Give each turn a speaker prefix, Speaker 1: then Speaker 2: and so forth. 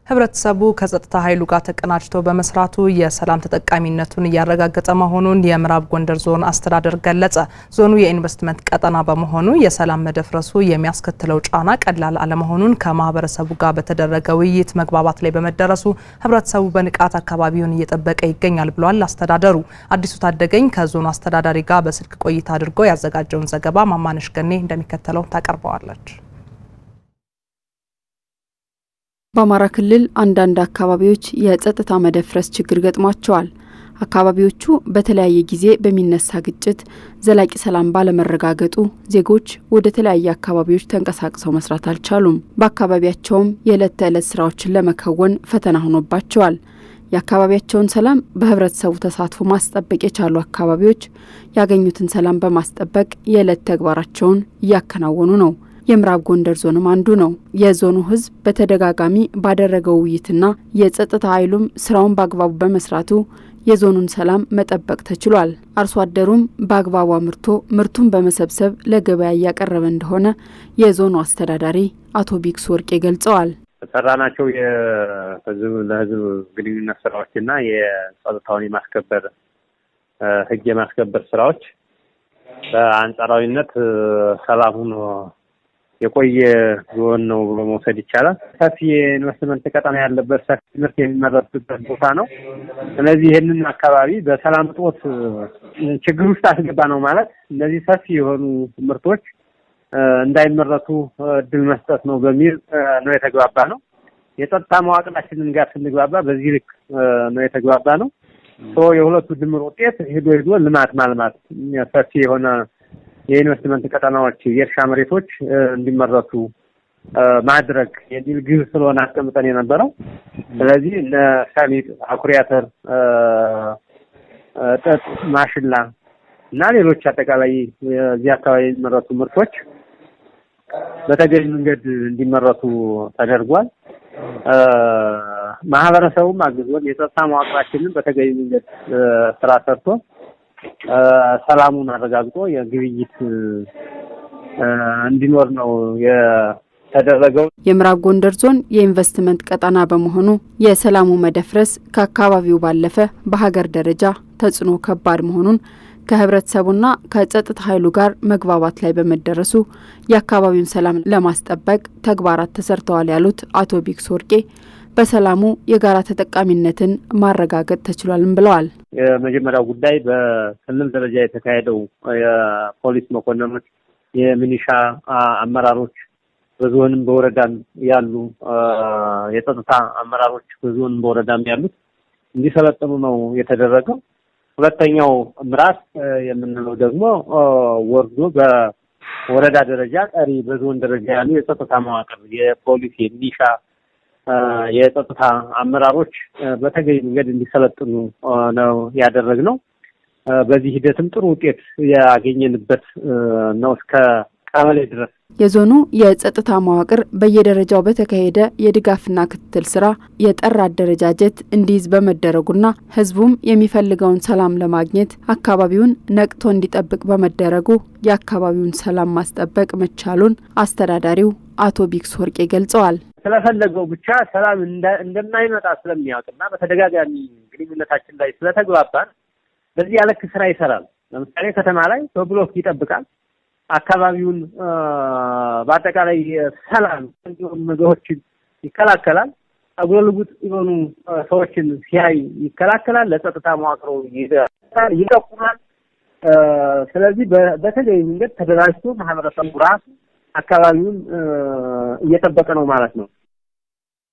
Speaker 1: ህብረተሰቡ ከጸጥታ ኃይሉ ጋር ተቀናጅቶ በመስራቱ የሰላም ተጠቃሚነቱን እያረጋገጠ መሆኑን የምዕራብ ጎንደር ዞን አስተዳደር ገለጸ። ዞኑ የኢንቨስትመንት ቀጠና በመሆኑ የሰላም መደፍረሱ የሚያስከትለው ጫና ቀላል አለመሆኑን ከማህበረሰቡ ጋር በተደረገ ውይይት መግባባት ላይ በመደረሱ ህብረተሰቡ በንቃት አካባቢውን እየጠበቀ ይገኛል ብሏል አስተዳደሩ። አዲሱ ታደገኝ ከዞኑ አስተዳዳሪ ጋር በስልክ ቆይታ አድርጎ ያዘጋጀውን ዘገባ ማማነሽ ገኔ እንደሚከተለው ታቀርበዋለች።
Speaker 2: በአማራ ክልል አንዳንድ አካባቢዎች የጸጥታ መደፍረስ ችግር ገጥሟቸዋል። አካባቢዎቹ በተለያየ ጊዜ በሚነሳ ግጭት ዘላቂ ሰላም ባለመረጋገጡ ዜጎች ወደ ተለያየ አካባቢዎች ተንቀሳቅሰው መስራት አልቻሉም። በአካባቢያቸውም የዕለት ተዕለት ስራዎችን ለመከወን ፈተና ሆኖባቸዋል። የአካባቢያቸውን ሰላም በህብረተሰቡ ተሳትፎ ማስጠበቅ የቻሉ አካባቢዎች ያገኙትን ሰላም በማስጠበቅ የዕለት ተግባራቸውን እያከናወኑ ነው። የምዕራብ ጎንደር ዞንም አንዱ ነው። የዞኑ ህዝብ በተደጋጋሚ ባደረገው ውይይትና የጸጥታ ኃይሉም ስራውን በአግባቡ በመስራቱ የዞኑን ሰላም መጠበቅ ተችሏል። አርሶ አደሩም በአግባቡ አምርቶ ምርቱን በመሰብሰብ ለገበያ እያቀረበ እንደሆነ የዞኑ አስተዳዳሪ አቶ ቢክስ ወርቄ ገልጸዋል።
Speaker 3: የሰራናቸው የህዝብ ለህዝብ ግንኙነት ስራዎችና የጸጥታውን የማስከበር ህግ የማስከበር ስራዎች በአንጻራዊነት ሰላሙን የቆየ ዞን ነው ብሎ መውሰድ ይቻላል። ሰፊ የኢንቨስትመንት ቀጠና ያለበት ሰፊ ምርት የሚመረትበት ቦታ ነው። ስለዚህ ይህንን አካባቢ በሰላም እጦት ችግር ውስጥ አስገባ ነው ማለት እነዚህ ሰፊ የሆኑ ምርቶች እንዳይመረቱ እድል መስጠት ነው በሚል ነው የተግባባ ነው። የጸጥታ መዋቅራችንን ጋር ስንግባባ በዚህ ልክ ነው የተግባባ ነው። የሁለቱ ድምር ውጤት ሄዶ ሄዶ ልማት ማልማት ሰፊ የሆነ የኢንቨስትመንት ቀጠናዎች የእርሻ መሬቶች እንዲመረቱ ማድረግ የሚል ግብ ስለሆነ አስቀምጠን የነበረው። ስለዚህ እነ ሰሊጥ፣ አኩሪ አተር፣ ጥጥ፣ ማሽላ እና ሌሎች አጠቃላይ እዚህ አካባቢ የሚመረቱ ምርቶች በተገቢ መንገድ እንዲመረቱ ተደርጓል። ማህበረሰቡም አግዞን የጸጥታ መዋቅራችንን በተገቢ መንገድ ስራ ሰርቶ ሰላሙን አረጋግጦ የግብይት እንዲኖር ነው የተደረገው።
Speaker 2: የምዕራብ ጎንደር ዞን የኢንቨስትመንት ቀጠና በመሆኑ የሰላሙ መደፍረስ ከአካባቢው ባለፈ በሀገር ደረጃ ተጽዕኖ ከባድ መሆኑን ከህብረተሰቡና ከጸጥታ ኃይሉ ጋር መግባባት ላይ በመደረሱ የአካባቢውን ሰላም ለማስጠበቅ ተግባራት ተሰርተዋል ያሉት አቶ ቢክስ ወርቄ በሰላሙ የጋራ ተጠቃሚነትን ማረጋገጥ ተችሏልም ብለዋል።
Speaker 3: የመጀመሪያው ጉዳይ በክልል ደረጃ የተካሄደው የፖሊስ መኮንኖች፣ የሚኒሻ አመራሮች በዞንም በወረዳም ያሉ የጸጥታ አመራሮች በዞንም በወረዳም ያሉት እንዲሰለጥኑ ነው የተደረገው። ሁለተኛው ምዕራፍ የምንለው ደግሞ ወርዶ በወረዳ ደረጃ ቀሪ በዞን ደረጃ ያሉ የጸጥታ መዋቅር የፖሊስ የሚኒሻ የጸጥታ አመራሮች በተገቢ መንገድ እንዲሰለጥኑ ነው ያደረግነው። በዚህ ሂደትም ጥሩ ውጤት ያገኘንበት ነው እስከ ቀበሌ ድረስ።
Speaker 2: የዞኑ የጸጥታ መዋቅር በየደረጃው በተካሄደ የድጋፍና ክትትል ስራ የጠራ አደረጃጀት እንዲይዝ በመደረጉና ህዝቡም የሚፈልገውን ሰላም ለማግኘት አካባቢውን ነቅቶ እንዲጠብቅ በመደረጉ የአካባቢውን ሰላም ማስጠበቅ መቻሉን አስተዳዳሪው አቶ ቢክስ ወርቄ ገልጸዋል።
Speaker 3: ስለፈለገው ብቻ ሰላም እንደማይመጣ ስለሚያውቅና በተደጋጋሚ ግንኙነታችን ላይ ስለተግባባን በዚህ ያለክ ስራ ይሰራል። ለምሳሌ ከተማ ላይ በብሎክ ይጠብቃል። አካባቢውን በአጠቃላይ ሰላም እንዲሆኑ ነገሮችን ይከላከላል። አጉለ ልጉጥ የሆኑ ሰዎችን ሲያይ ይከላከላል። ለጸጥታ መዋቅሮ ይጠቁማል። ስለዚህ በተለይ መንገድ ተደራጅቶ ማህበረሰቡ ራሱ አካባቢውን እየጠበቀ ነው ማለት ነው።